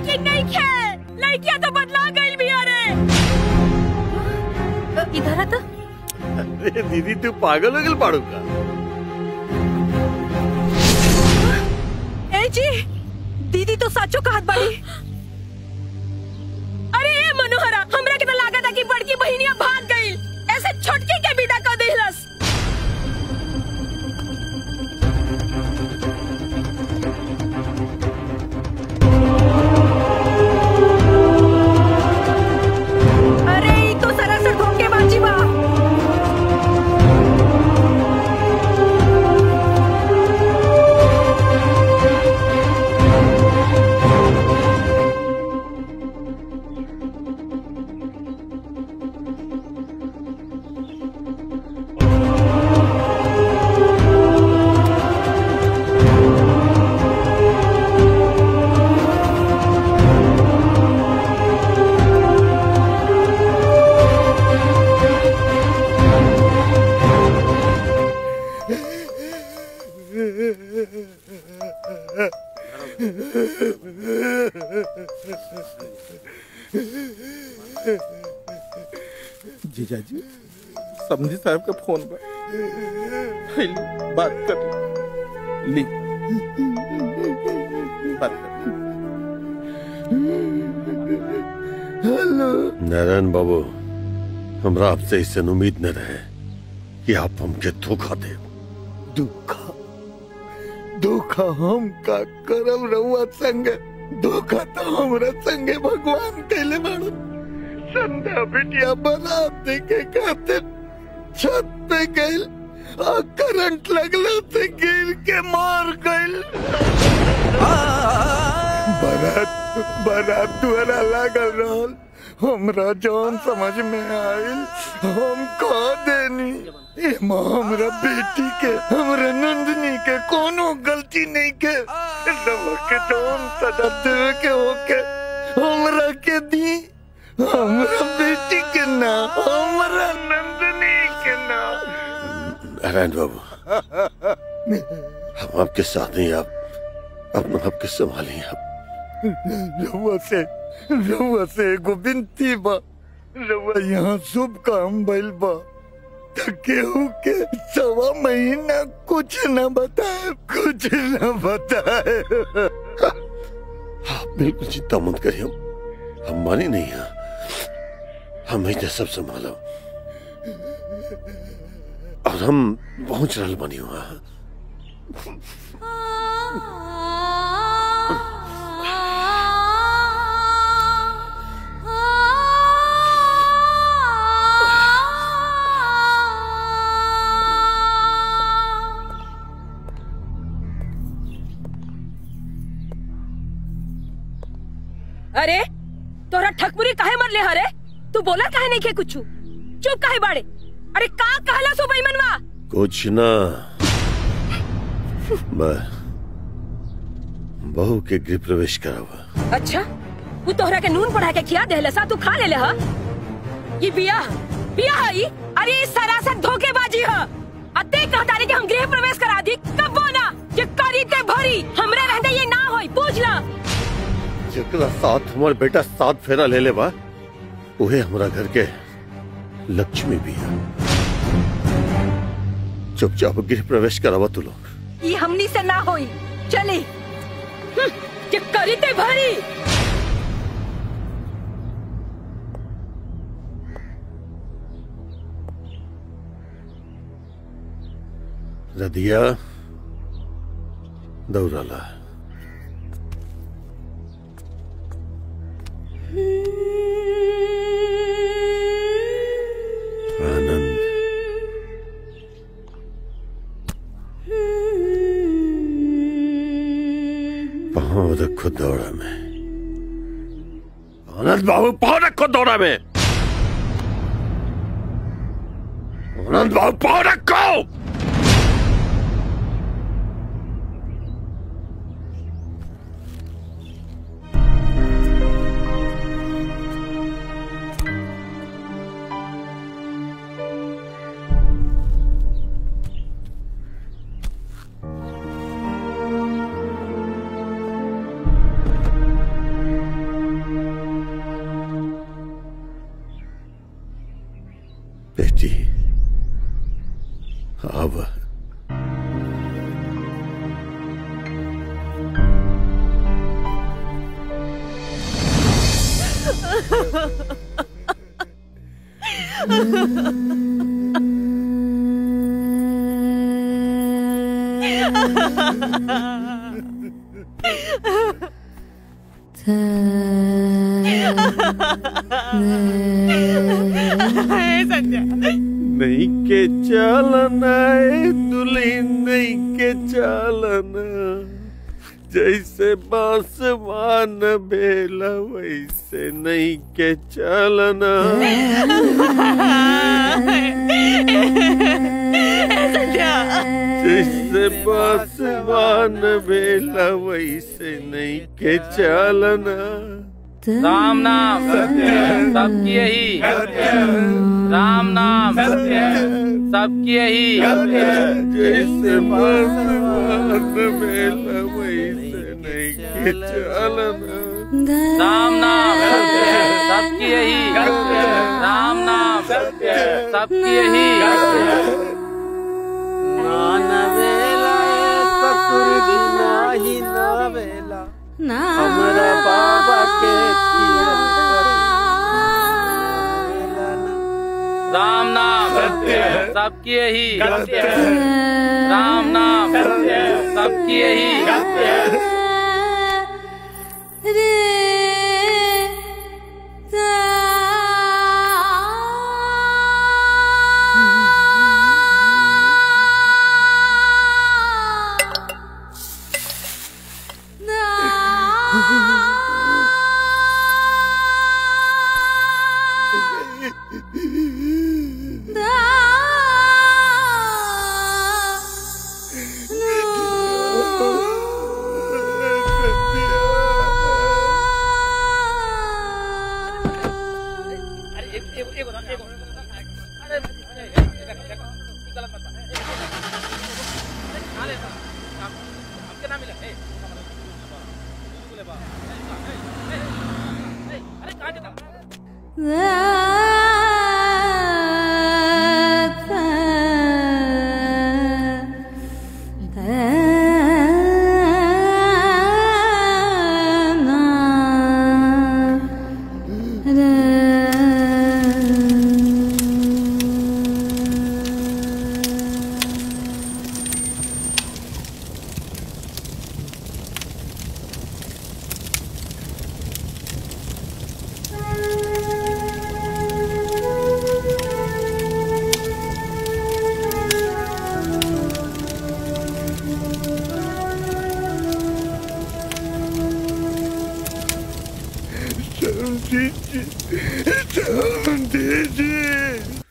लेकिन नहीं खे लड़कियां तो बदला गई भी अरे इधर आ तो अरे दीदी तू पागल हो गल पाड़ू का ए जी दीदी तो साचो कहत बाड़ी अरे ए मनोहरा हमरा के तो लागत है कि बड़की बहिनिया भाग गई ऐसे छोटकी के विदा कर देहलस अरे ई तो सरासर धोखेबाजी बा जीजाजी समझी साहब का फोन बा पहले बात कर ली बात कर हेलो नारायण बाबू हमरा आपसे ऐसे उम्मीद न रहे कि आप हमके धोखा दे धोखा धोखा हम का करम रहुआ संग धोखा तो हमरा संगे भगवान कैले बाड़ू संध्या बिटिया बारात देखे खातिर छत पे गइल आ करंट लगला से गिर के मार गइल बारात बारात द्वारा लागल रहल हमरा जौन समझ में आइल हम कह देनी एमा हमरा बेटी के हमरा नंदनी के कोनो गलती नहीं के रवा के जौन सजा देवे के होके हमरा के दी हमरा बेटी के ना हमरा नंदनी के ना नारायण बाबू हम आपके साथ हैं आप अपना आपके संभालिए आप रउआ से रउआ से एगो विनती बा रउआ यहाँ शुभ काम भइल बा त केहू के सवा महीना कुछ न बताए कुछ न बताए आप बिल्कुल चिंता मत करिए हम हम माने नहीं हैं हम ही सब संभालो और हम पहुंच रहा बनी हुआ अरे तोरा ठकमुरी काहे मरले हरे तू बोला काहे नहीं के कुछ चुप काहे बाड़े अरे का कहला सो बेईमानवा कुछ ना मैं बहू के गृह प्रवेश करावा अच्छा वो तोहरा के नून पढ़ा के खिया देहले सा तू खा लेले हा ये बियाह बियाह है ई? अरे ये सरासर धोखेबाजी है अते कहतारी कि हम गृह प्रवेश करा दी कब ना ये करी ते भरी हमरे रहते ये ना होई पूछ ला जकरा साथ हमार बेटा साथ फेरा ले ले बा उहे हमरा घर के लक्ष्मी भी है चुपचाप गृह प्रवेश करावा तू लोग ये हमनी से ना होई चली हम्म, ये करी ते भरी रदिया दौड़ाला आनंद पाँव रखो दौड़ा में आनंद बाबू पाँव रखो दौड़ा में आनंद बाबू पाँव रखो बेटी अब नहीं के चालना ए दुल्हन नहीं के चालना जैसे बांसवान बेला वैसे नहीं के चालना जैसे बांसवान बेला वैसे नहीं के चालना राम नाम सबकी यही राम नाम सबकी यही जैसे बांसवान बेला वैसे नहीं के चालना राम नाम सबकी यही राम नाम सबकी यही नान वेला ससुर जी नाही ना वेला हमरा बाबा के राम नाम सबकी यही राम नाम सबकी यही समझी समझी